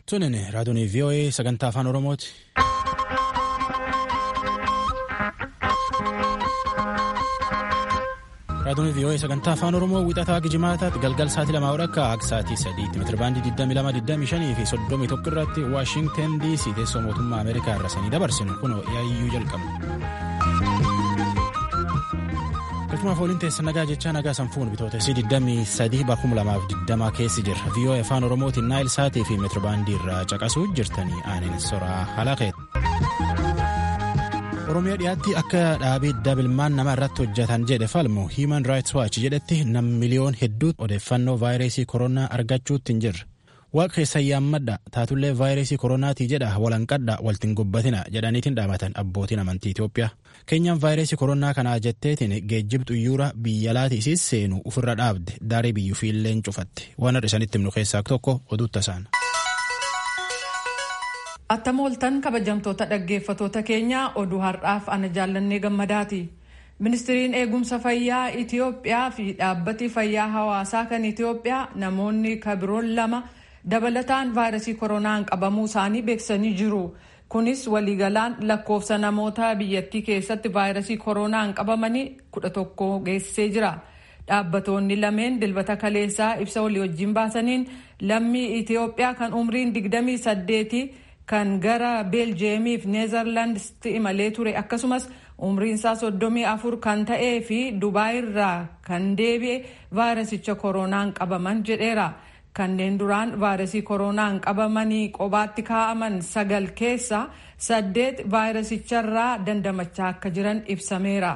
Tunin raadiyoon VOA sagantaa afaan Oromooti. Raadiyoon VOA sagantaa afaan Oromoo wixataa Gijimaataatti galgal sa'aatii lamaa akka akka sa'aatii sadiitti meetirabaandii 2225 fi 31 irratti Waashingtan DC teessoo mootummaa Ameerikaa irra sanii dabarsinu kunoo yaayyuu jalqabu. Galchumaaf waliin teessa nagaa jechaa nagaa sanfuun bitootessi 23 bakkum lamaaf 20 keessi jira. VOA afaan Oromootiin naayil saatii fi meetirabaandii irraa caqasuu jirtanii aanin soraa halakeeti. Oromiyaa dhiyaatti akka dhaabii dabilmaan nama irratti hojjetan jedhe falmu Human Rights Watch jedhetti nam miliyoon hedduu odeeffannoo vaayirasii koronaa argachuutti hin jirre. Waaqa keessa yaammadha taatullee vaayirasii koronaatii jedha walanqadha waltiin gobbatina jedhaniitiin dhaamatan abbootiin amantii Itoophiyaa. Keenyaan vaayirasii koronaa kanaa jetteetiin geejjib xuyyuura biyya laatiisis seenu ofirra dhaabde daarii biyyuu fiilleen cufatte waan har'a isanitti himnu keessaa tokko oduutta isaan. Attam ooltan kabajamtoota dhaggeeffatoota keenyaa oduu har'aaf ana jaallannee gammadaati. Ministiriin eegumsa fayyaa Itoophiyaa fi dhaabbati fayyaa hawaasaa kan Itoophiyaa namoonni kabiroon lama dabalataan vaayirasii koronaan qabamuu isaanii beeksisanii jiru. Kunis waliigalaan lakkoofsa namoota biyyattii keessatti vaayirasii koronaan qabamanii kudha tokko geessisee jira. Dhaabbatoonni lameen dilbata kaleessaa ibsa walii wajjin baasaniin lammii Itoophiyaa kan umriin digdamii saddeeti kan gara beeljeemiif neezarlaandsitti imalee ture akkasumas umriin isaa soddomii afur kan ta'ee fi dubaayirraa kan deebi'e vaayirasicha koronaan qabaman jedheera. kanneen duraan vaayirasii koronaan qabamanii qobaatti kaa'aman sagal keessa saddeet vaayirasicharraa dandamachaa akka jiran ibsameera.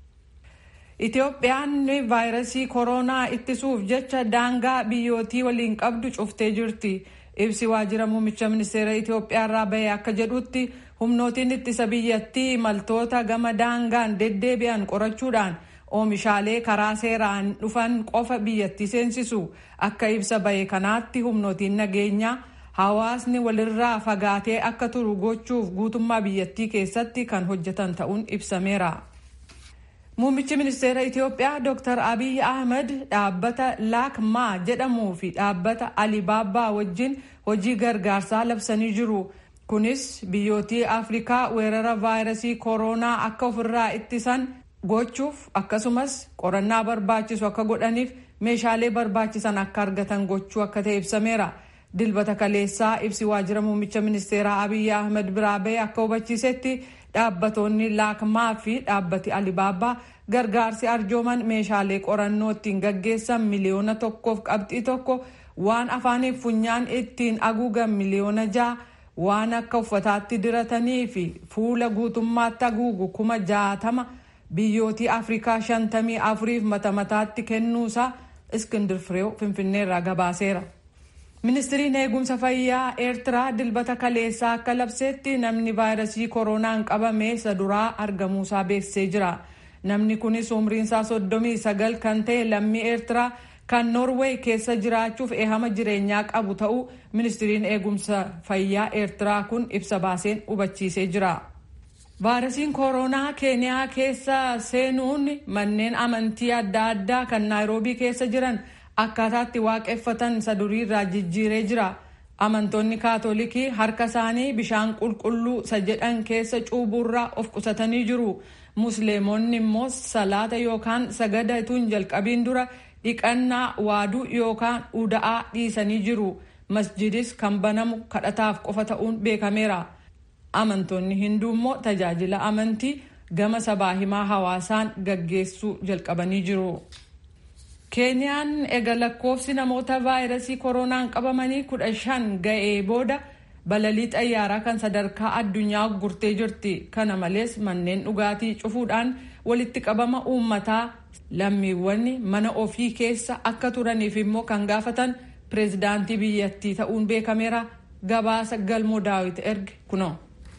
Itoophiyaan vaayirasii koronaa ittisuuf jecha daangaa biyyootii waliin qabdu cuftee jirti. Ibsi waajjira muummicha ministeera Itoophiyaa irraa bahee akka jedhutti humnootiin ittisa biyyattii imaltoota gama daangaan deddeebi'an qorachuudhaan oomishaalee karaa seeraan dhufan qofa biyyattii seensisu. Akka ibsa bahe kanaatti humnootiin nageenyaa hawaasni walirraa fagaatee akka turu gochuuf guutummaa biyyattii keessatti kan hojjetan ta'uun ibsameera. Muummichi ministeera Itoophiyaa Dr. Abiy Ahmed dhaabbata Laakmaa jedhamuu fi dhaabbata Alibaabbaa wajjin hojii gargaarsaa labsanii jiru. Kunis biyyootii Afrikaa weerara vaayirasii koronaa akka ofirraa ittisan gochuuf akkasumas qorannaa barbaachisu akka godhaniif meeshaalee barbaachisan akka argatan gochuu akka ta'e ibsameera. Dilbata kaleessaa ibsi waajjira muummicha ministeeraa Abiy Ahmed biraa bahee akka hubachiisetti dhaabbatoonni laakmaa fi dhaabbati alibaabbaa gargaarsi arjooman meeshaalee qorannoo ittiin gaggeessan miliyoona tokkoof qabxii tokko waan afaaniif funyaan ittiin haguugan miliyoona ja'a waan akka uffataatti diratanii fi fuula guutummaatti haguugu kuma jaatama biyyootii afrikaa shantamii afuriif mata mataatti kennuusaa iskindir fireew finfinneerraa gabaaseera. ministiriin eegumsa fayyaa eertiraa dilbata kaleessaa akka labseetti namni vaayirasii koronaan qabame isa duraa argamuusaa beeksisee jira namni kunis umriinsaa soddomii sagal kan ta'e lammii eertiraa kan noorweey keessa jiraachuuf ehama jireenyaa qabu ta'uu ministiriin eegumsa fayyaa eertiraa kun ibsa baaseen hubachiisee jira. vaayirasiin koronaa keeniyaa keessa seenuun manneen amantii adda addaa kan naayiroobii keessa jiran. akkaataatti waaqeffatan isa duriirraa jijjiiree jira amantoonni kaatolikii harka isaanii bishaan qulqulluu isa jedhan keessa cuubuurraa of qusatanii jiru musliimonni immoo salaata yookaan sagada utuu jalqabiin dura dhiqannaa waaduu yookaan uda'aa dhiisanii jiru masjidis kan banamu kadhataaf qofa ta'uun beekameera amantoonni hinduu immoo tajaajila amantii gama sabaa himaa hawaasaan gaggeessuu jalqabanii jiru. keeniyaan ega lakkoofsi namoota vaayirasii koronaan qabamanii kudha shan ga'ee booda balalii xayyaaraa kan sadarkaa addunyaa gurtee jirti kana malees manneen dhugaatii cufuudhaan walitti qabama uummataa lammiiwwan mana ofii keessa akka turaniif immoo kan gaafatan pireezidaantii biyyattii ta'uun beekameera gabaasa galmoo daawit erge kunoo.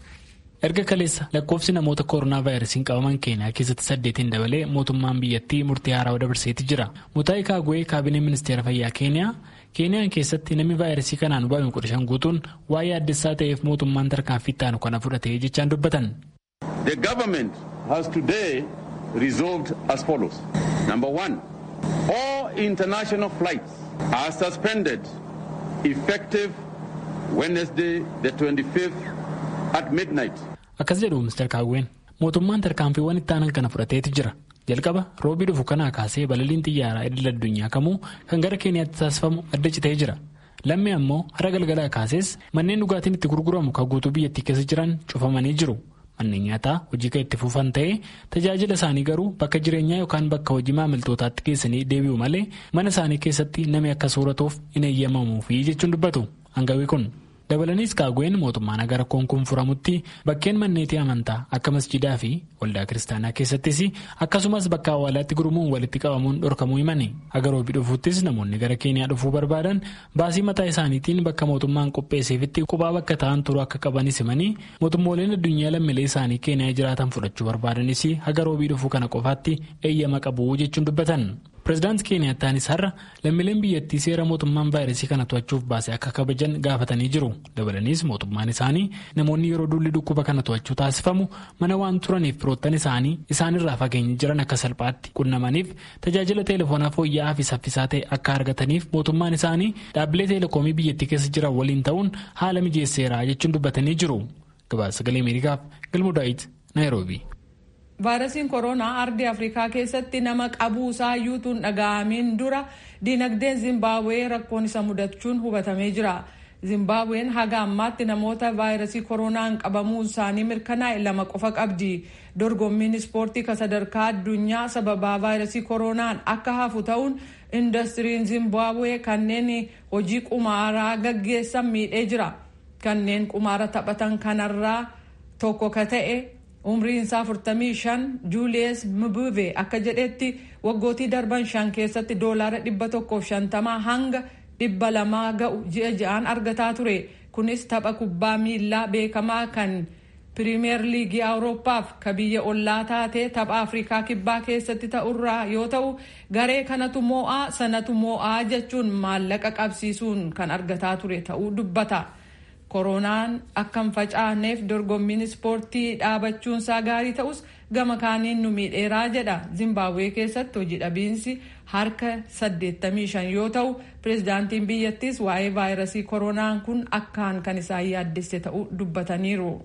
erga kaleessa lakkoofsi namoota koronaa vaayirasiin qabaman keeniyaa keessatti saddeetiin dabalee mootummaan biyyattii murtii haaraa dabarseetii jira mutaayi kaagwee kaabinee ministeera fayyaa keeniyaa keeniyaan keessatti namni vaayirasii kanaan hubame kudha shan guutuun waa'ee addessaa ta'eef mootummaan tarkaanfii ittaanu kana fudhatee jechaan dubbatan. The government has today resolved as follows. Number one, all international flights are suspended effective Wednesday the 25th at midnight. Akkas jedhu Mr. Kaawween mootummaan tarkaanfiiwwan itti aanan kana fudhateeti jira. Jalqaba roobii dhufu kanaa kaasee balaliin xiyyaaraa idil addunyaa kamuu kan gara Keeniyaatti taasifamu adda citee jira. Lammii ammoo hara galgalaa kaasees manneen dhugaatiin itti gurguramu kan guutuu biyyattii keessa jiran cufamanii jiru. Manneen nyaataa hojii kan itti fufan ta'ee tajaajila isaanii garuu bakka jireenyaa yookaan bakka hojii maamiltootaatti geessanii deebi'u malee mana isaanii keessatti namni akka sooratuuf hin eeyyamamuufi jechuun dubbatu hangawii kun. dabalaniis kaagween mootummaan agar rakkoon kun furamutti bakkeen manneetii amantaa akka masjidaa fi waldaa kiristaanaa keessattis akkasumas bakka awwaalaatti gurmuun walitti qabamuun dhorkamuu himani agaroobii dhufuuttis namoonni gara keeniyaa dhufuu barbaadan baasii mataa isaaniitiin bakka mootummaan qopheesseefitti qubaa bakka ta'an turuu akka qabanis himanii mootummooleen addunyaa lammiilee isaanii keeniyaa jiraatan fudhachuu barbaadanis agaroobii dhufuu kana qofaatti eeyyama qabu jechuun dubbatan. pireezidaantii keeniyaataanis har'a lammiileen biyyattii seera mootummaan vaayirasii kana to'achuuf baase akka kabajan gaafatanii jiru dabalaniis mootummaan isaanii namoonni yeroo duulli dhukkuba kana to'achuu taasifamu mana waan turaniif firoottan isaanii isaanirraa fageenya jiran akka salphaatti qunnamaniif tajaajila teelefoonaa fooyya'aa fi saffisaa ta'e akka argataniif mootummaan isaanii dhaabbilee teelekoomii biyyattii keessa jiran waliin ta'uun haala mijeesseera jechuun dubbatanii jiru gabaasa sagalee ameerikaaf galmoo daawit naayiroobii. vaayirasiin koronaa ardii afrikaa keessatti nama qabuu isaa yuutuun dhaga'amiin dura diinagdeen zimbaabuwee rakkoon isa mudachuun hubatamee jira zimbaabuween haga ammaatti namoota vaayirasii koronaan qabamuu isaanii mirkanaa'e lama qofa qabdi dorgommiin ispoortii ka sadarkaa addunyaa sababaa vaayirasii koronaan akka hafu ta'uun indastiriin zimbaabuwee kanneen hojii qumaaraa gaggeessan miidhee jira kanneen qumaara taphatan kanarraa tokko ka ta'e umriin isaa 45 juuliyes mbuve akka jedhetti waggootii darban shan keessatti doolaara 150 hanga 200 ga'u ji'a ji'aan argataa ture kunis tapha kubbaa miilaa beekamaa kan piriimeer liigii awurooppaaf ka biyya ollaa taate tapha afrikaa kibbaa keessatti ta'urraa yoo ta'u garee kanatu moo'aa sanatu moo'aa jechuun maallaqa qabsiisuun kan argataa ture ta'uu dubbata. koronaan akka hin facaaneef dorgommiin ispoortii dhaabachuunsaa gaarii ta'us gama kaaniin nu miidheeraa jedha zimbaabuwee keessatti hojii dhabiinsi harka 85 yoo ta'u pireezidaantiin biyyattiis waa'ee vaayirasii koronaan kun akkaan kan isaan yaaddesse ta'uu dubbataniiru.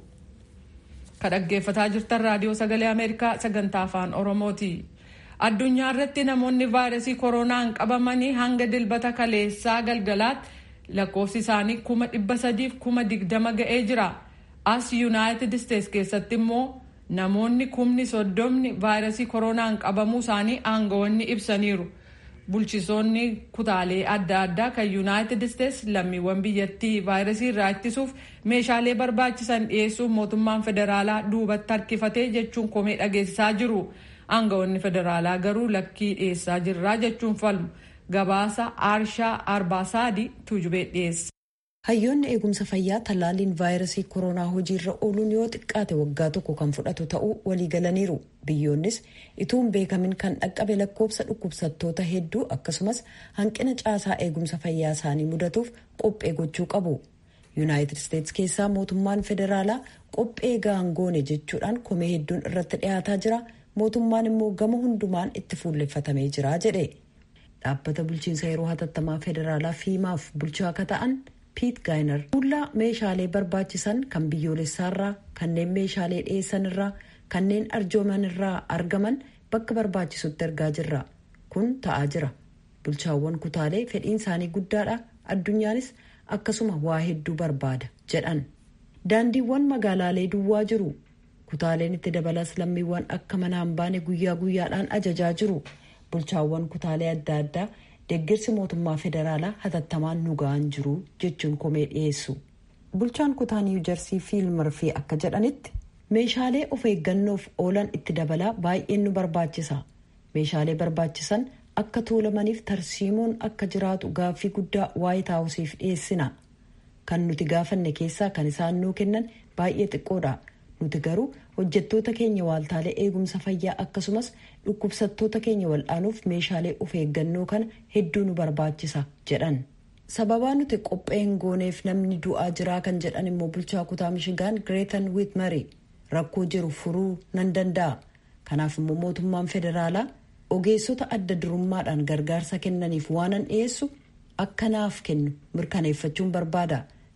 ka dhaggeeffataa jirtan raadiyoo sagalee ameerikaa sagantaa afaan oromooti. addunyaa irratti namoonni vaayirasii koronaan qabamanii hanga dilbata kaleessaa galgalaatti. lakkoofsi isaanii kuma dhibba sadiif kuma digdama ga'ee jira as yuunaayitid isteets keessatti immoo namoonni kumni soddomni vaayirasii koronaan qabamuu isaanii aangawoonni ibsaniiru bulchisoonni kutaalee adda addaa kan yuunaayitid isteets lammiiwwan biyyattii vaayirasii irraa ittisuuf meeshaalee barbaachisan dhiyeessuuf mootummaan federaalaa duubatti harkifatee jechuun komee dhageessisaa jiru aangawoonni federaalaa garuu lakkii dhiyeessaa jirraa jechuun falmu. gabaasa aarshaa arbaasaadii tuujubee dhiyeessa. hayyoonni eegumsa fayyaa tallaaliin vaayirasii koronaa hojiirra ooluun yoo xiqqaate waggaa tokko kan fudhatu ta'uu waliigalaniiru biyyoonnis ituun beekamin kan dhaqqabe lakkoofsa dhukkubsattoota hedduu akkasumas hanqina caasaa eegumsa fayyaa isaanii mudatuuf qophee gochuu qabu yuunaayitid isteets keessaa mootummaan federaalaa qophee gaangoone jechuudhaan komee hedduun irratti dhiyaataa jira mootummaan immoo gama hundumaan itti fuulleffatamee jira jedhe. dhaabbata bulchiinsa yeroo hatattamaa federaalaa fiimaaf bulchaa akka ta'an piit gaayinar fuullaa meeshaalee barbaachisan kan biyyoolessaarraa kanneen meeshaalee dhiyeessan irraa kanneen arjooman irraa argaman bakka barbaachisutti ergaa jirra kun ta'aa jira bulchaawwan kutaalee fedhiin isaanii guddaadha addunyaanis akkasuma waa hedduu barbaada jedhan daandiiwwan magaalaalee duwwaa jiru kutaaleen itti dabalas lammiiwwan akka manaa hin baane guyyaa guyyaadhaan ajajaa jiru. bulchaawwan kutaalee adda addaa deeggarsi mootummaa federaalaa hatattamaan nu ga'an jiru jechuun komee dhiyeessu bulchaan kutaa niiw jarsii fiilmarfii akka jedhanitti meeshaalee of eeggannoof oolan itti dabalaa baay'een nu barbaachisa meeshaalee barbaachisan akka tuulamaniif tarsiimoon akka jiraatu gaaffii guddaa waayit haawusiif dhiyeessina kan nuti gaafanne keessaa kan isaan nuu kennan baay'ee xiqqoodha nuti garuu hojjettoota keenya waaltaalee eegumsa fayyaa akkasumas dhukkubsattoota keenya wal'aanuuf meeshaalee of eeggannoo kana hedduu nu barbaachisa jedhan sababaa nuti qopheen gooneef namni du'aa jiraa kan jedhan immoo bulchaa kutaa mishigaan gireetan wiitmari rakkoo jiru furuu nan danda'a kanaaf immoo mootummaan federaalaa ogeessota adda durummaadhaan gargaarsa kennaniif waanan dhiyeessu akka naaf kennu mirkaneeffachuun barbaada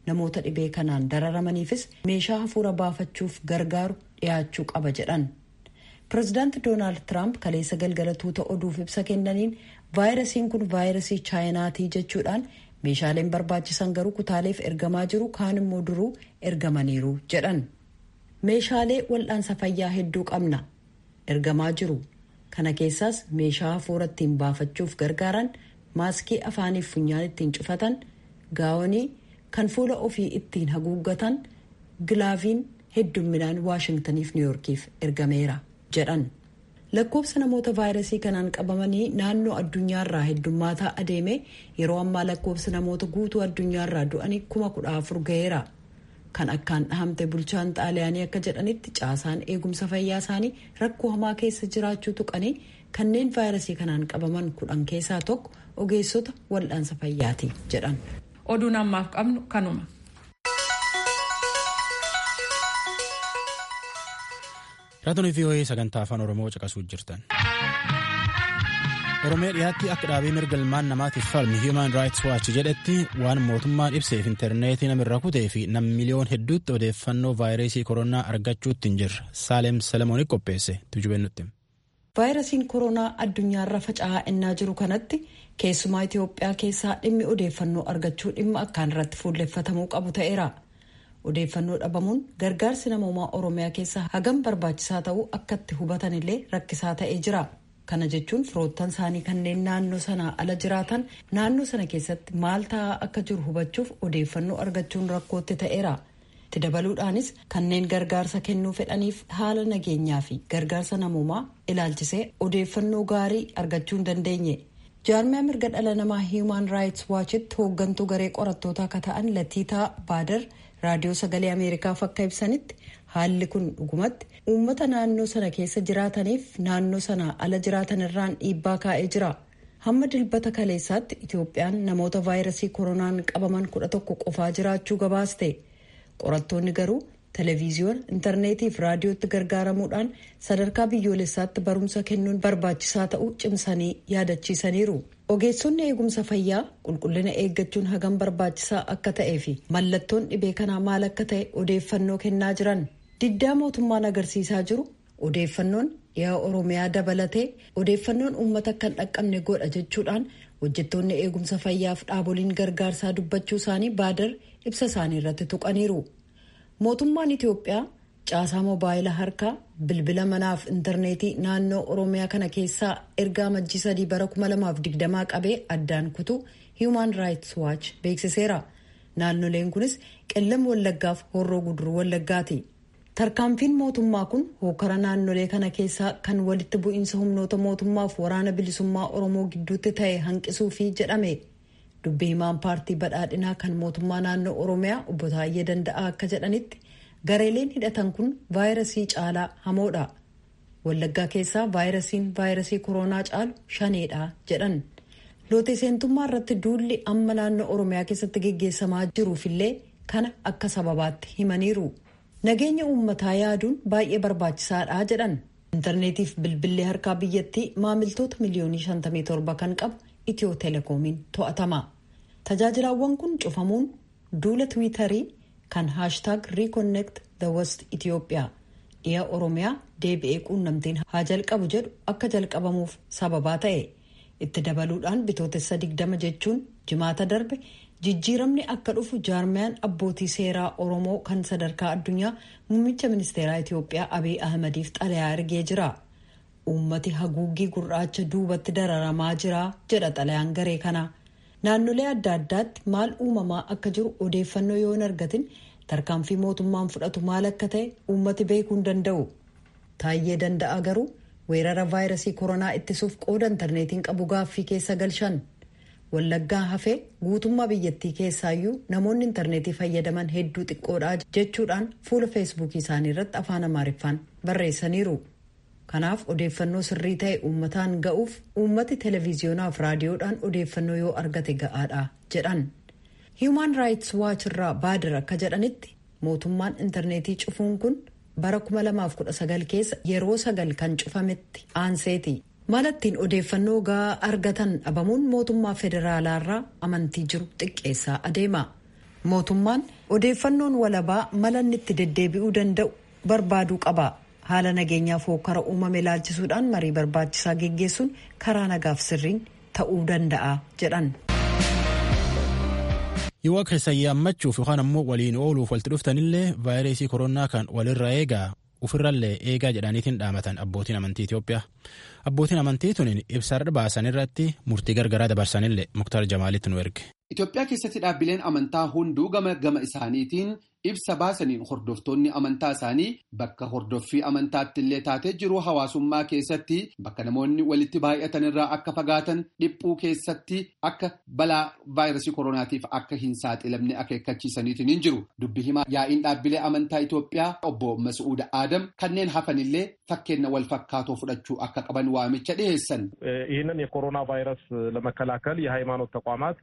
namoota dhibee kanaan dararamaniifis meeshaa hafuura baafachuuf gargaaru dhiyaachuu qaba jedhan. pirezidaanti doonaald tiraamp kaleessa galgala tuuta oduuf ibsa kennaniin vaayirasiin kun vaayirasii chaayinaatii jechuudhaan meeshaaleen barbaachisan garuu kutaaleef ergamaa jiru kaan immoo duruu ergamaniiru jedhan. meeshaalee wal'aansa fayyaa hedduu qabna ergamaa jiru kana keessaas meeshaa hafuura ittiin baafachuuf gargaaran maaskii afaaniif funyaan ittiin cufatan gaawonii kan fuula ofii ittiin haguuggatan gilaaviin heddumminaan waashingtaniif niwyoorkiif ergameera jedhan lakkoofsa namoota vaayirasii kanaan qabamanii naannoo addunyaarraa heddummaataa adeeme yeroo ammaa lakkoofsa namoota guutuu addunyaarraa du'anii kuma kudha afur ga'eera kan akkaan dhahamte bulchaan xaaliyaanii akka jedhanitti caasaan eegumsa fayyaa isaanii rakkoo hamaa keessa jiraachuu tuqanii kanneen vaayirasii kanaan qabaman kudhan keessaa tokko ogeessota wal'aansa fayyaati jedhan. oduun ammaaf qabnu kanuma. raadiyoo vii'oo'ee sagantaa afaan oromoo caqasuu jirtan. oromiyaa dhiyaatti akka dhaabii mirga ilmaan namaatiif falmi hiiman raayits waachi jedhetti waan mootummaan ibseef intarneetii namirra kutee fi nam miliyoon hedduutti odeeffannoo vaayirasii koronaa argachuutti hin jirre saaleem salamooniif qopheesse tujubennutti. vaayirasiin koronaa addunyaarra faca'aa ennaa jiru kanatti keessumaa itiyoophiyaa keessaa dhimmi odeeffannoo argachuu dhimma akkaan irratti fuulleffatamuu qabu ta'eera. odeeffannoo dhabamuun gargaarsi namoomaa oromiyaa keessa hagam barbaachisaa ta'uu akkatti hubatanillee rakkisaa ta'ee jira. kana jechuun firoottan isaanii kanneen naannoo sanaa ala jiraatan naannoo sana keessatti maal ta'aa akka jiru hubachuuf odeeffannoo argachuun rakkootti ta'eera itti dabaluudhaanis kanneen gargaarsa kennuu fedhaniif haala nageenyaa fi gargaarsa namoomaa ilaalchisee odeeffannoo gaarii argachuu hin dandeenye jaarmiyaa mirga dhala namaa hiiman raayits waachitti hooggantuu garee qorattootaa akka ta'an latiitaa baadar raadiyoo sagalee ameerikaaf akka ibsanitti haalli kun dhugumatti uummata naannoo sana keessa jiraataniif naannoo sana ala jiraatan irraan dhiibbaa kaa'ee jira hamma dilbata kaleessaatti itoophiyaan namoota vaayirasii koronaan qabaman kudha tokko qofaa jiraachuu gabaaste qorattoonni garuu televiziyoona intarneetii fi raadiyootti gargaaramuudhaan sadarkaa biyyoolessaatti barumsa kennuun barbaachisaa ta'uu cimsanii yaadachiisaniiru ogeessonni eegumsa fayyaa qulqullina eeggachuun hagam barbaachisaa akka ta'ee fi mallattoon dhibee kanaa maal akka ta'e odeeffannoo kennaa jiran diddaa mootummaan agarsiisaa jiru odeeffannoon dhiyaa oromiyaa dabalatee odeeffannoon uummata kan dhaqqabne godha jechuudhaan hojjettoonni eegumsa fayyaaf dhaaboliin gargaarsaa dubbachuu isaanii baadar ibsa isaanii irratti tuqaniiru mootummaan itiyoophiyaa caasaa moobaayila harkaa bilbila manaaf intarneetii naannoo oromiyaa kana keessaa ergaa majjii sadii bara 2020 qabee addaan kutu hiiman raayits waach beeksiseera naannoleen kunis qellam wallaggaaf horroo guduruu wallaggaati tarkaanfiin mootummaa kun hookara naannolee kana keessaa kan walitti bu'iinsa humnoota mootummaaf waraana bilisummaa oromoo gidduutti ta'e hanqisuufi jedhame dubbii himaan paartii badhaadhinaa kan mootummaa naannoo oromiyaa obbo Taayyee Danda'aa akka jedhanitti gareeleen hidhatan kun vaayirasii caalaa hamoodha wallaggaa keessaa vaayirasiin vaayirasii koronaa caalu shaneedha jedhan loote seentummaa irratti duulli amma naannoo oromiyaa keessatti geggeessamaa jiruufillee kana akka sababaatti himaniiru nageenya uummataa yaaduun baay'ee barbaachisaadha jedhan intarneetiif bilbillee harkaa biyyattii maamiltoota miliyoonii 57 kan qabu itiyoo telekoomiin to'atama tajaajilaawwan kun cufamuun duula tiwiitarii kan haashtaag riikonnekt the west itiyoophiyaa dhiya oromiyaa deebi'ee quunnamtiin haa jalqabu jedhu akka jalqabamuuf sababaa ta'e itti dabaluudhaan bitootessa digdama jechuun jimaata darbe jijjiiramni akka dhufu jaarmiyaan abbootii seeraa oromoo kan sadarkaa addunyaa muummicha ministeeraa itiyoophiyaa abiy ahmadiif xalayaa ergee jira uummati haguuggii gurraacha duubatti dararamaa jira jedha xalayaan garee kana naannolee adda addaatti maal uumamaa akka jiru odeeffannoo yoo hin argatin tarkaanfii mootummaan fudhatu maal akka ta'e uummati beekuu hin danda'u taayyee danda'a garuu weerara vaayirasii koronaa ittisuuf qooda intarneetiin qabu gaaffii keessa galchan wallaggaa hafee guutummaa biyyattii keessaayyuu namoonni intarneetii fayyadaman hedduu xiqqoodha jechuudhaan fuula feesbuukii isaanii irratti afaan amaariffaan barreessaniiru kanaaf odeeffannoo sirrii ta'e uummataan ga'uuf uummati televiziyonaaf raadiyoodhaan odeeffannoo yoo argate ga'aadha jedhan hiiman raayits waach irraa baadir akka jedhanitti mootummaan intarneetii cufuun kun bara 2019 keessa yeroo sagal kan cufametti aanseeti malattiin odeeffannoo ga'aa argatan dhabamuun mootummaa federaalaarraa amantii jiru xiqqeessaa adeema mootummaan odeeffannoon walabaa mala inni itti deddeebi'uu danda'u barbaaduu qaba haala nageenyaaf hokkara uumame ilaalchisuudhaan marii barbaachisaa geggeessuun karaa nagaaf sirriin ta'uu danda'a jedhan. yoo keessa yaammachuuf yookaan ammoo waliin ooluuf walitti dhuftanillee vaayirasii koronaa kan walirra eegaa ofirrallee eegaa jedhaniitiin dhaamatan abbootiin amantii Itoophiyaa. Abbootiin amantii tuniin ibsa baasan irratti murtii gargaraa dabarsanillee Muktar Jamaalitti nu erge. Itoophiyaa keessatti dhaabbileen amantaa hunduu gama gama isaaniitiin ibsa baasaniin hordoftoonni amantaa isaanii bakka hordoffii amantaatti illee taatee jiru hawaasummaa keessatti bakka namoonni walitti baay'atan irraa akka fagaatan dhiphuu keessatti akka balaa vaayirasii koronaatiif akka hin saaxilamne akeekkachiisaniitiin hin jiru. Dubbi himaa yaa'iin dhaabbilee amantaa Itoophiyaa obbo Masuuda Adam kanneen hafanillee fakkeenya wal fakkaatoo fudhachuu akka qaban waamicha dhiyeessan. ይህንን የኮሮና ቫይረስ ለመከላከል የሃይማኖት ተቋማት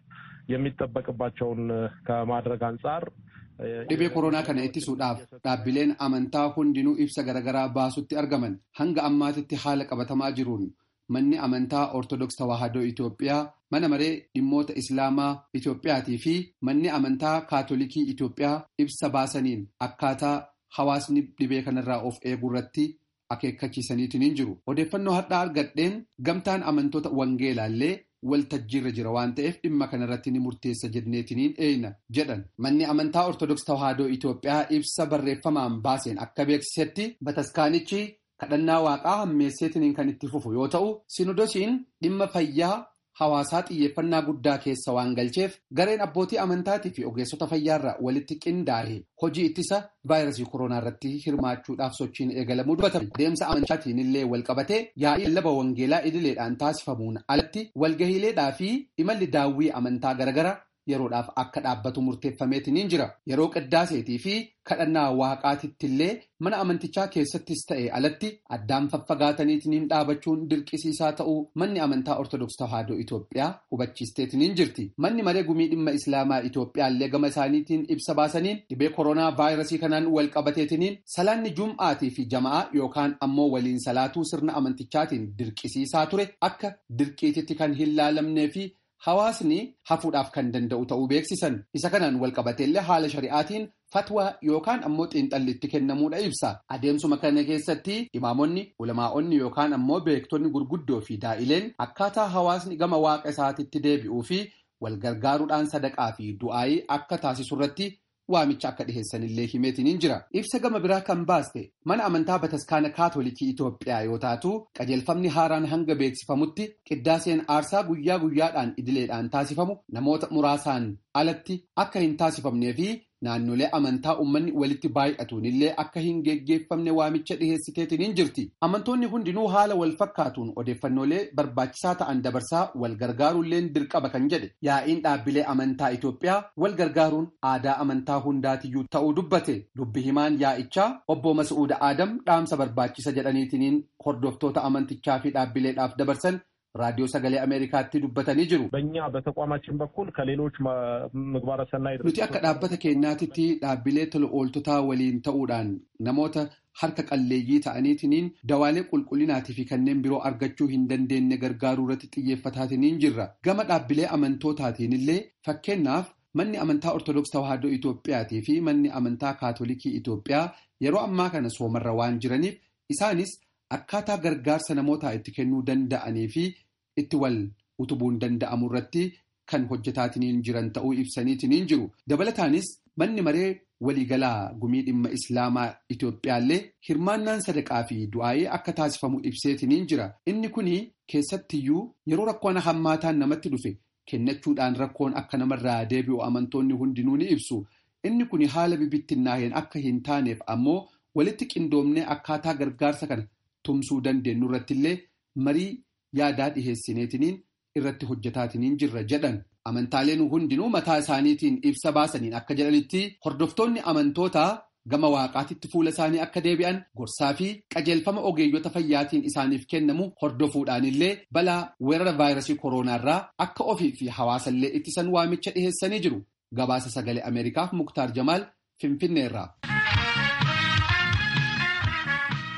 የሚጠበቅባቸውን ከማድረግ አንጻር dhibee koronaa kana ittisuudhaaf dhaabbileen amantaa hundinuu ibsa garaagaraa baasutti argaman hanga ammaatitti haala qabatamaa jiruun manni amantaa ortodoks tawaahidoo Itoophiyaa mana maree dhimmoota islaamaa Itoophiyaatii fi manni amantaa kaatolikii Itoophiyaa ibsa baasaniin akkaataa hawaasni dhibee kanarraa of eeguu irratti akeekkachiisaniitiin hin jiru odeeffannoo har'aa argadheen gamtaan amantoota wangeelaallee waltajjiirra jira waan ta'eef dhimma kanarratti ni murteessa jenneetiniin eeyna jedhan manni amantaa ortodoks tawaahidoo Itoophiyaa ibsa barreeffamaan baaseen akka beeksisetti bataskaanichi kadhannaa waaqaa hammeesseetiniin kan itti fufu yoo ta'u sinodosiin dhimma fayyaa hawaasaa xiyyeeffannaa guddaa keessa waan galcheef gareen abbootii amantaatii fi ogeessota fayyaarraa walitti qindaa'e hojii ittisa vaayirasii koronaa irratti hirmaachuudhaaf sochiin eegalamuu dubbatame deemsa amantaatiin illee wal qabatee yaa'ii lallaba wangeelaa idileedhaan taasifamuun alatti walgahiileedhaa fi imalli daawwii amantaa garagara yeroodhaaf akka dhaabbatu murteeffameetiniin jira yeroo qiddaaseetii fi kadhannaa waaqaatittillee mana amantichaa keessattis ta'e alatti addaan faffagaataniitiniin dhaabachuun dirqisiisaa ta'uu manni amantaa ortodoks tawaahidoo Itoophiyaa hubachiisteetiniin jirti manni maree gumii dhimma islaamaa Itoophiyaallee gama isaaniitiin ibsa baasaniin dhibee koronaa vaayirasii kanaan wal qabateetiniin salaanni jum'aatii fi jama'aa yookaan ammoo waliin salaatuu sirna amantichaatiin dirqisiisaa ture akka dirqiititti kan hin laalamnee fi Hawaasni hafuudhaaf kan danda'u ta'uu beeksisan isa kanaan walqabateellee haala shari'aatiin fatwaa yookaan ammoo xiinxalli itti kennamuudha ibsa adeemsuma kana keessatti imaamonni ulamaa'onni yookaan ammoo beektonni gurguddoo fi daa'ileen akkaataa hawaasni gama waaqa isaatitti deebi'uu fi walgargaaruudhaan sadaqaa fi du'aayii akka taasisu irratti waamicha akka dhiheessanillee himeetiniin jira ibsa gama biraa kan baaste mana amantaa bataskaana kaatolikii Itoophiyaa yoo taatu qajeelfamni haaraan hanga beeksifamutti qiddaaseen aarsaa guyyaa guyyaadhaan idileedhaan taasifamu namoota muraasaan alatti akka hin taasifamnee fi naannolee amantaa uummanni walitti baay'atuun illee akka hin geggeeffamne waamicha dhiheessiteetiniin jirti amantoonni hundinuu haala wal fakkaatuun odeeffannoolee barbaachisaa ta'an dabarsaa wal gargaaruulleen dirqama kan jedhe yaa'iin dhaabbilee amantaa Itoophiyaa wal gargaaruun aadaa amantaa hundaatiyyuu ta'uu dubbate dubbi himaan yaa'ichaa obbo Masuuda Aadam dhaamsa barbaachisa jedhaniitiniin hordoftoota amantichaa fi dhaabbileedhaaf dabarsan ራዲዮ ሰገሌ አሜሪካatti dubbatanii jiru. በእኛ በተቋማችን በኩል ከሌሎች ምግባረ ሰናይ nuti akka dhaabbata keenyaatitti dhaabbilee tola ooltotaa waliin ta'uudhaan namoota harka qalleeyyii ta'aniitiniin dawaalee qulqullinaatii fi kanneen biroo argachuu hin dandeenye gargaaruu irratti xiyyeeffataatiniin jirra gama dhaabbilee amantootaatiin illee fakkeenyaaf manni amantaa ortodoks tawaahidoo Itoophiyaatii fi manni amantaa kaatolikii Itoophiyaa yeroo ammaa kana soomarra waan jiraniif isaanis akkaataa gargaarsa namootaa itti kennuu danda'anii fi itti wal utubuun danda'amu irratti kan hojjetaatiniin jiran ta'uu ibsaniitiniin jiru. Dabalataanis manni maree waliigalaa gumii dhimma islaamaa Itoophiyaallee hirmaannaan sadaqaa fi du'aayee akka taasifamu ibseetiniin jira. Inni kuni keessattiyyuu yeroo rakkoon hammaataan namatti dhufe kennachuudhaan rakkoon akka namarraa deebi'u amantoonni hundinuu ni ibsu. Inni kuni haala bibittinnaaheen akka hin taaneef ammoo walitti qindoomnee akkaataa gargaarsa kana tumsuu dandeenyu irratti illee marii yaadaa dhiheessineetiniin irratti hojjetaatiniin jirra jedhan amantaaleen hundinuu mataa isaaniitiin ibsa baasaniin akka jedhanitti hordoftoonni amantootaa gama waaqaatitti fuula isaanii akka deebi'an gorsaa fi qajeelfama ogeeyyota fayyaatiin isaaniif kennamu hordofuudhaan illee balaa weerara vaayirasii koronaarraa akka ofii fi hawaasallee ittisan waamicha dhiheessanii jiru gabaasa sagalee ameerikaaf muktaar jamaal finfinneerraa.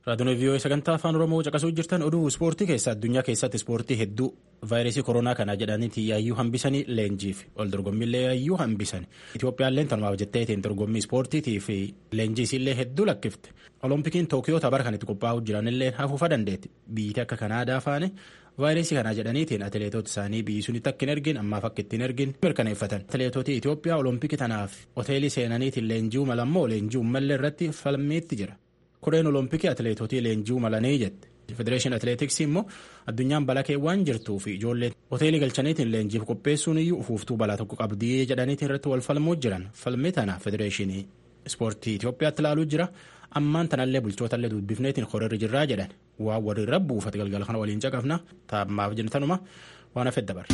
Raadiyoon vii'oo sagantaa afaan oromoo caqasuu jirtan oduu ispoortii keessa addunyaa keessatti ispoortii hedduu vaayirasii koronaa kanaa jedhaniiti yaayyuu hambisanii leenjiif ol dorgommiillee yaayyuu hambisan Itoophiyaallee tanumaaf jetteetiin dorgommii ispoortiitii fi leenjiisiillee hedduu lakkifte oloompikiin tookiyoo tapar kan itti qophaa'uu jiranillee hafuufa dandeetti biyyatti akka kanaadaa faane vaayirasii kanaa jedhaniitiin atileetota isaanii biyyi sunitti akka hin ergin ammaaf akka ittiin ergin mirkaneeffatan atileetota Itoophiyaa olompikii tanaaf hoteelii seenaniitiin leenji'uu malammoo leenji'uu mallee irratti falmiitti jira. Koreen olompikii atileetotii leenji'uu malanii jette. Federeeshin atileetiksii immoo addunyaan balakee waan jirtuu fi ijoolleen hoteelii galchaniitiin leenjiif qopheessuun iyyuu ufuuftuu balaa tokko qabdii jedhaniitiin irratti wal falmuu jiran falmii tana federeeshinii ispoortii Itoophiyaatti ilaaluu jira. Ammaan tanallee bulchootallee dubbifneetiin horarri jirraa jedhan waan warri buufate galgala kana waliin caqafna taa'ammaaf jentanuma waan hafee dabarra.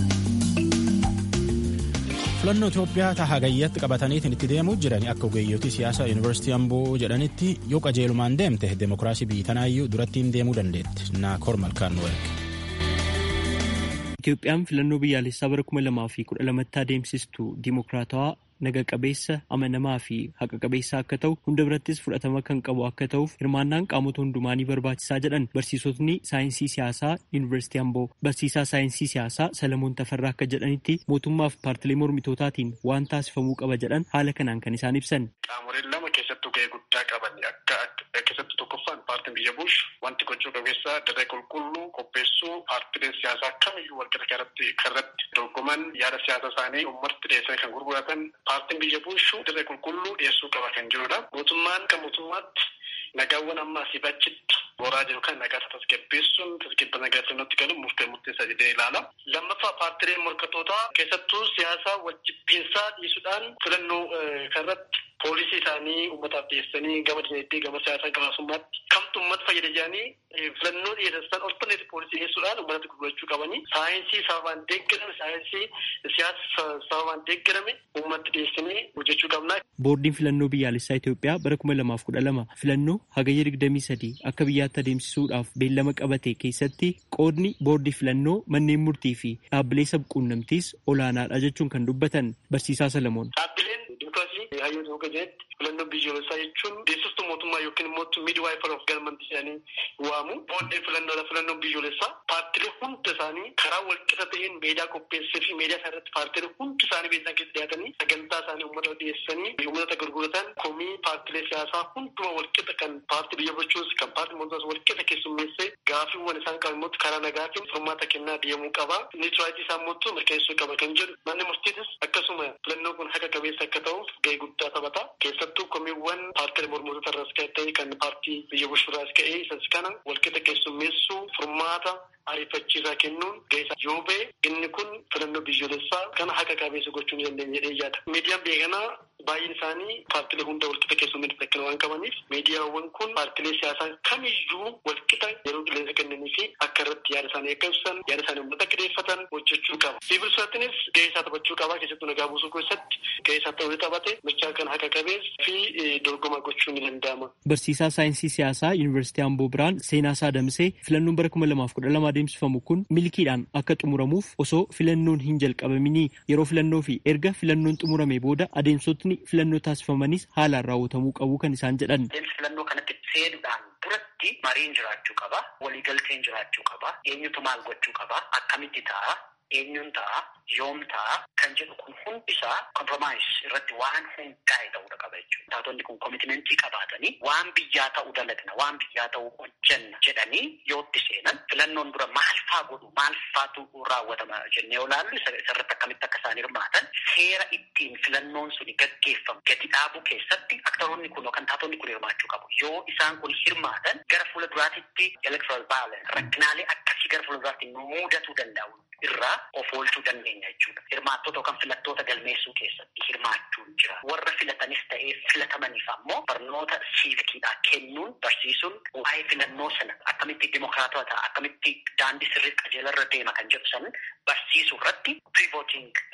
filannoo Itoophiyaa tahaa gayyatti qabataniitiin itti deemuu jiran akka ogeeyyotii siyaasaa yuunivarsiitii Amboo jedhanitti yoo qajeelumaan deemte demokiraasii biyyi tanaayyuu durattiin deemuu dandeetti naakor malkaan nu erge. Itoophiyaan filannoo biyyaalessaa bara kuma lamaa fi kudha lamatti adeemsistu dimokiraatawaa naga qabeessa amanamaa fi haqa qabeessa akka ta'u hunda birattis fudhatama kan qabu akka ta'uuf hirmaannaan qaamota hundumaanii barbaachisaa jedhan barsiisotni saayinsii siyaasaa yuunivarsiitii amboo barsiisaa saayinsii siyaasaa salamoon tafarraa akka jedhanitti mootummaaf paartilee mormitootaatiin waan taasifamuu qaba jedhan haala kanaan kan isaan ibsan. Qaamoleen lama keessattuu gahee guddaa qaban akka keessattuu tokkoffaan paartiin biyya buush wanti gochuu qabeessa dirree qulqulluu qopheessuu paartileen siyaasaa kamiyyuu walqixaa kanatti kanarratti dorgoman yaada siyaasa isaanii ummatti dhiyeessanii kan gurguratan paartiin biyya buushu dirree qulqulluu dhiyeessuu qaba kan jirudha. Mootummaan kan mootummaatti nagaawwan amma asii bachitti boraa jiru kan nagaa tasgabbeessuun tasgabba nagaa sirnatti galuun murtee murteessaa jedhee ilaala. Lammaffaa paartileen morkatootaa keessattuu siyaasa wajjibbiinsaa dhiisuudhaan filannoo kanarratti poolisii isaanii uummataaf dhiyeessanii gama dinagdee gama siyaasaa gama hawaasummaatti kamtu uummata fayyada jedhanii filannoo dhiyeessan olfanneetti poolisii dhiyeessuudhaan uummatatti gurgurachuu qabanii saayinsii sababaan deeggarame saayinsii siyaasa sababaan deeggarame uummatti dhiyeessanii hojjechuu qabna. Boordiin filannoo biyyaalessaa Itoophiyaa bara kuma lamaaf kudha lama filannoo hagayya digdamii sadii akka biyyaatti adeemsisuudhaaf beellama qabate keessatti qoodni boordii filannoo manneen murtii fi dhaabbilee sabquunnamtiis olaanaadha jechuun kan dubbatan barsiisaa Salamoon. Dhaabbileen dimokiraasii hayyoota hooga jedhetti filannoo biyyoolessaa jechuun deessistuu mootummaa yookiin immoo miidwaayifar of galmanti jedhanii waamu. Boordii filannoodha filannoo biyyoolessaa paartilee hunda isaanii karaa walqixa ta'een meedaa qopheessee fi meedaa isaa irratti paartilee hundi isaanii beeksisa keessa dhiyaatanii sagantaa isaanii uummata dhiyeessanii uummata gurguratan komii paartilee siyaasaa hunduma walqixa kan paartii biyya bulchuus kan paartii mootummaas walqixa keessummeessee gaafiiwwan isaan qaban immoo karaa nagaatiin furmaata kennaa deemuu qaba. Niitiraayitii isaa immoo mirkaneessuu qaba kan jedhu manni murtiitis akkasuma filannoo kun haqa qabeessa akka ta'uuf gahee guddaa taphata. Keessattuu komiiwwan paartilee mormitoota irraas ta'e kan paartii biyya bulchuurraas ka'ee isas kana walqixa keessummeessuu furmaata ariifachiisaa kennuun gahee yoo ba'e inni kun filannoo biyyoolessaa kana haqa qabeessa gochuu ni dandeenya jedhee yaada. Miidiyaan beekanaa baay'een isaanii paartilee hunda walqixa keessummeessuu kan waan qabaniif miidiyaawwan kun paartilee siyaasaa kamiyyuu walqixa yeroo qilleensa kennanii fi akka irratti yaada isaanii akka ibsan yaada isaanii uummata akka dhiyeeffatan hojjechuu qaba. Siivil siraatiin gahee isaa taphachuu qaba keessattuu nagaa buusuu keessatti gahee isaa ta'uu taphate michaa kan haqa qabeessa fi dorgoma gochuu ni danda'ama. Barsiisaa saayinsii siyaasaa Yuunivarsiitii Amboo Biraan seenaa isaa damsee filannoon bara kuma lamaaf kudha lama adeemsifamu kun milkiidhaan akka xumuramuuf osoo filannoon hin jalqabaminii yeroo filannoo fi erga filannoon xumurame booda adeemsotni filannoo taasifamanis haalaan raawwatamuu qabu kan isaan jedhan. filannoo kanatti seenuudhaan duratti mariin jiraachuu qaba waliigalteen jiraachuu qaba eenyutu maal gochuu qaba akkamitti ta'a eenyuun ta'a yoom ta'a kan jedhu kun hundisaa kompromaayis irratti waan hundaa'e ta'uu qaba jechuudha. Taatonni kun koomitimentii qabaatanii waan biyyaa ta'uu dalagna waan biyyaa ta'uu hojjenna jedhanii yootti seenan filannoon dura maal faa godhu maal faatu raawwatama jennee olaallu isarratti akkamitti akka isaan hirmaatan seera ittiin filannoon suni gaggeeffamu gadi dhaabuu keessatti aktaroonni kun yookaan taatonni kun hirmaachuu qabu. Yoo isaan kun hirmaatan gara fuula duraatitti electoral violence rakkinaalee akkasii gara fuula duraatti mudatuu danda'u irraa of oolchuu dandeenya jechuudha. Hirmaattoota yookaan filattoota galmeessuu keessatti hirmaachuun jira. Warra filatanis ta'ee filatamaniif ammoo barnoota siivikiidhaa kennuun barsiisuun waa'ee filannoo sana akkamitti dimokiraatawaa ta'a akkamitti daandii sirrii qajeelarra deema kan jedhu san barsiisuu irratti pre-voting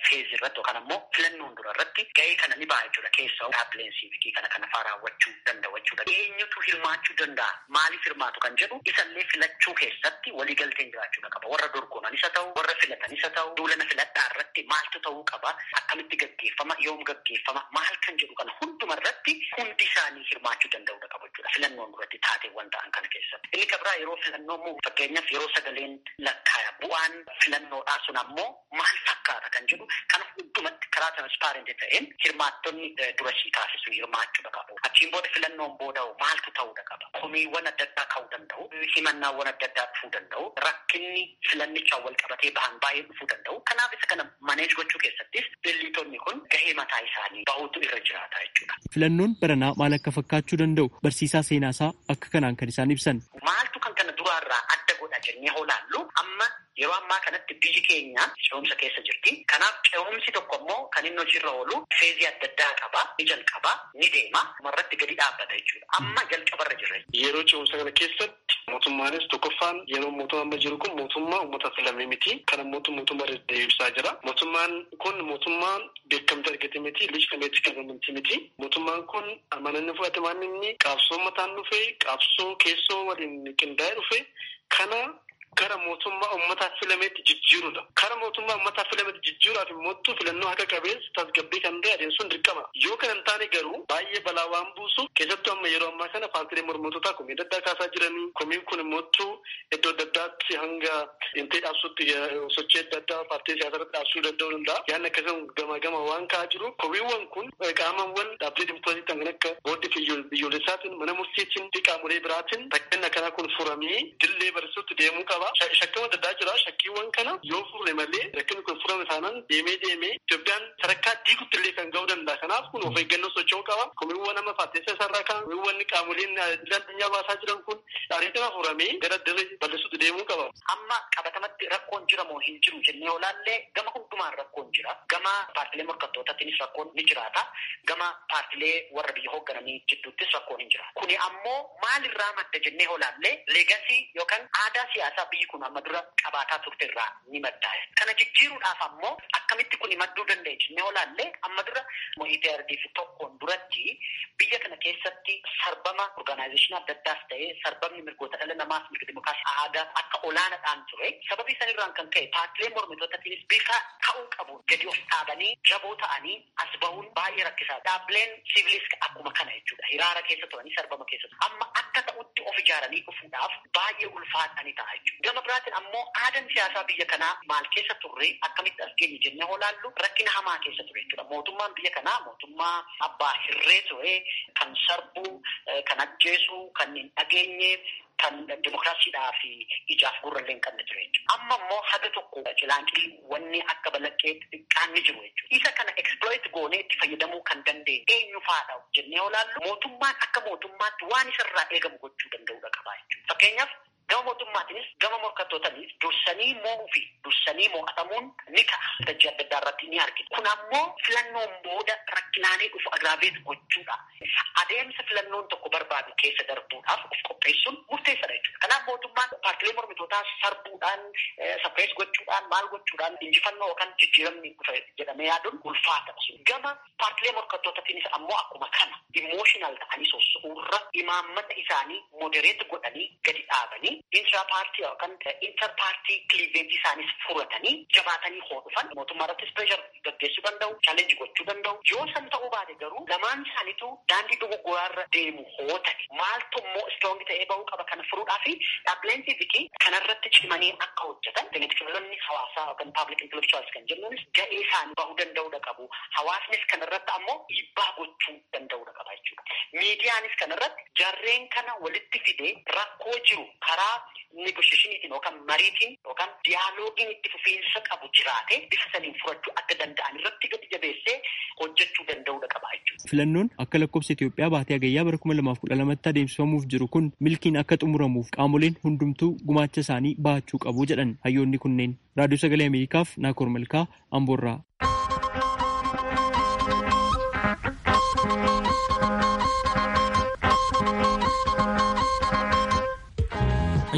feezii irratti yookaan ammoo filannoon dura irratti gahee kana ni ba'a jechuudha keessaa dhaabbileen siivikii kana kana faa raawwachuu danda'u jechuudha. Eenyutu hirmaachuu danda'a maaliif hirmaatu kan jedhu isallee filachuu keessatti waliigalteen jiraachuu qaba warra dorgoman isa ta'u warra filatan isa ta'u duulana filadhaa irratti maaltu ta'uu qaba akkamitti gaggeeffama yoom gaggeeffama maal kan jedhu kana hunduma irratti hundi isaanii hirmaachuu danda'uu qabu jechuudha filannoon duratti taateewwan ta'an kana keessatti. Inni kabraa yeroo filannoo immoo fakkeenyaaf yeroo sagaleen lakkaaya bu'aan filannoodhaa sun ammoo maal fakkaata kan jedhu kana hundumatti karaa transparenti ta'een hirmaattonni dura sii taasisu hirmaachuu qabu. Achiin booda filannoon booda'u maaltu ta'uu qaba. Komiiwwan adda addaa ka'uu danda'u. Himannaawwan adda addaa dhufuu danda'u. Rakkinni filannichaan wal qabatee bahan baay'ee dhufuu danda'u. Kanaaf isa kana maneej gochuu keessattis dillitonni kun gahee mataa isaanii bahuutu irra jiraata jechuudha. Filannoon baranaa maal akka fakkaachuu danda'u barsiisaa seenaasaa akka kanaan kan isaan ibsan. Maaltu kan kana duraarraa adda godha jennee hoolaallu amma yeroo ammaa kanatti biyyi keenya ce'umsa keessa jirti. Kanaaf ce'umsi tokko immoo kan inni hojiirra oolu feezii adda addaa qaba. Ni jalqaba, ni deema, irratti gadi dhaabbata jechuudha. Amma jalqabarra jirra. Yeroo ce'umsa kana keessatti mootummaanis tokkoffaan yeroo mootummaa amma jiru kun mootummaa uummata filame miti. Kana mootummaa deebisaa jira. Mootummaan kun mootummaan beekamtii argate miti. Liifameetti qabamanti miti. Mootummaan kun amananni fudhate waan inni qabsoo mataan dhufe qabsoo keessoo waliin qindaa'ee dhufe kana gara mootummaa ummataaf filameetti jijjiirudha. Kara mootummaa ummataaf filameetti jijjiiruudhaaf immoo filannoo haqa qabeessa tasgabbii kan ta'e adeemsuun dirqama. Yoo kana hin taane garuu baay'ee balaa waan buusu keessattuu amma yeroo ammaa kana paartiilee mormitootaa komii adda addaa kaasaa jiranii komiin kun immoo iddoo adda addaatti hanga intee dhaabsutti sochii adda addaa paartii siyaasaa irratti dhaabsuu danda'uu danda'a. Yaanni akkasuma gama gama waan ka'aa jiru komiiwwan kun qaamawwan dhaabbilee dimokiraasii kan akka booddee biyyoolessaatiin mana murtiitiin fi qaamolee biraatiin rakkina akkanaa kun furamee dillee barsiisutti deemuu qaba. Shakkii adda addaa jira. Shakkiiwwan kana yoo furre malee rakkinni kun furame taanaan deemee deemee Itoophiyaan sadarkaa diigutti illee kan ga'uu danda'a. Kanaaf kun of eeggannoo socho'uu qaba. Komiiwwan amma paarteessa isaarraa kan komiiwwan qaamoleen addunyaa baasaa jiran kun ariitima furamee gara dirree bal'isuutti deemuu qaba. Amma qabatamatti rakkoon jira moo hin jiru jennee olaallee gama hundumaan rakkoon jira. Gama paartilee morkattootaatiinis rakkoon ni jiraata. Gama paartilee warra biyya hooggananii jidduuttis rakkoon hin jira. Kuni ammoo maalirraa madda jennee olaallee leegasii yookaan aadaa siyaasaa biyyi kun amma dura qabaataa turte irraa ni maddaa. Kana jijjiiruudhaaf ammoo akkamitti kun madduu danda'e jennee olaallee amma dura EPRDF tokkoon duratti biyya kana keessatti sarbama orgaanaayizeshinii adda addaas ta'ee sarbamni mirgoota dhala namaas mirga dimookiraasii aadaa akka olaanaadhaan ture. Sababii sanirraan kan ka'e paartilee mormitootaatiinis bifa ka'uu qabu gadi of dhaabanii jaboo ta'anii as bahuun baay'ee rakkisaa. Dhaabbileen siivilis akkuma kana jechuudha. Hiraara keessa turanii sarbama keessa turan. Amma akka ta'utti of ijaaranii dhufuudhaaf baay'ee ulfaatanii ta'a jechuudha. Gama biraatiin ammoo aadaan siyaasaa biyya kanaa maal keessa turre akkamitti as geenye jennee olaallu rakkina hamaa keessa ture jechuudha. Mootummaan biyya kanaa mootummaa abbaa hirree ture kan sarbuu, kan ajjeesuu, kan hin dhageenye, kan dimokiraasiidhaa fi ijaaf gurrallee hin qabne ture jechuudha. Amma immoo haga tokko cilaanqii wanni akka balaqqee xiqqaan ni jiru jechuudha. Isa kana exploit goonee itti fayyadamuu kan dandeenye eenyu faadha jennee olaallu mootummaan akka mootummaatti waan isarraa eegamu gochuu danda'udha qaba jechuudha. Fakkeenyaaf gama mootummaatiinis gama morkattootanis dursanii mo'uu fi dursanii mo'atamuun ni ta'a. Dajjii adda addaa irratti ni argina. Kun ammoo filannoon booda rakkinaalee dhufu agraabeet gochuudha. Adeemsa filannoon tokko barbaadu keessa darbuudhaaf of qopheessuun murteessaadha jechuudha. Kanaaf mootummaan paartilee mormitootaa sarbuudhaan, saphees gochuudhaan, maal gochuudhaan injifannoo yookaan jijjiiramni dhufa jedhamee yaaduun ulfaatadha sun. Gama paartilee morkattootaatiinis ammoo akkuma kana imooshinaal ta'anii sosso'uurra imaammata isaanii modereet godhanii gadi dhaabanii intra paartii yookaan inter paartii kiliiveejii isaanis furatanii jabaatanii hoo dhufan mootummaa irrattis pireeshar gaggeessuu danda'u chaalenji gochuu danda'u yoo san ta'uu baate garuu lamaan isaaniitu daandii dogoggoraarra deemu hoo ta'e maaltu immoo istoongi ta'ee bahuu qaba kana furuudhaa fi dhaabbileen siivikii kanarratti cimanii akka hojjetan televiziyoonni hawaasaa yookaan paablik intelektuwaals kan jennuunis ga'ee isaanii bahuu danda'uudha qabu hawaasnis kanarratti ammoo dhiibbaa gochuu danda'uudha qaba jechuudha miidiyaanis kanarratti jarreen kana walitti fidee rakkoo jiru karaa negosheeshiniitiin yookaan mariitiin yookaan diyaaloogiin itti fufiinsa qabu jiraate bifa saniin furachuu akka danda'an irratti gadi jabeessee hojjechuu danda'uudha qaba jechuudha. Filannoon akka lakkoofsa Itoophiyaa baatee hagayyaa bara kuma lamaaf kudha lamatti adeemsifamuuf jiru kun milkiin akka xumuramuuf qaamoleen hundumtuu gumaacha isaanii bahachuu qabu jedhan hayyoonni kunneen. Raadiyoo Sagalee Ameerikaaf Naakoor Malkaa Amboorraa.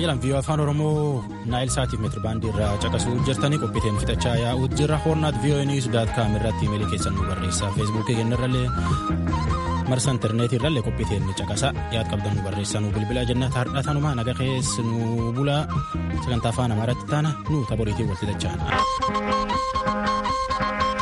jedhan viiyoo afaan oromoo naayil saatiif meetiri baandii irraa caqasuu jirtanii qophiiteen fixachaa yaa'uu jira hoornaat viiyoo niis daat kaam irratti imeelii keessan nu barreessaa feesbuukii kennarrallee marsa intarneetii irrallee qophiiteen caqasaa yaad qabdan nu barreessaa nu bilbilaa jenna taardhaa tanumaa naga keessa nu bulaa sagantaa afaan amaaratti taana nu taboriitiin wal fixachaa.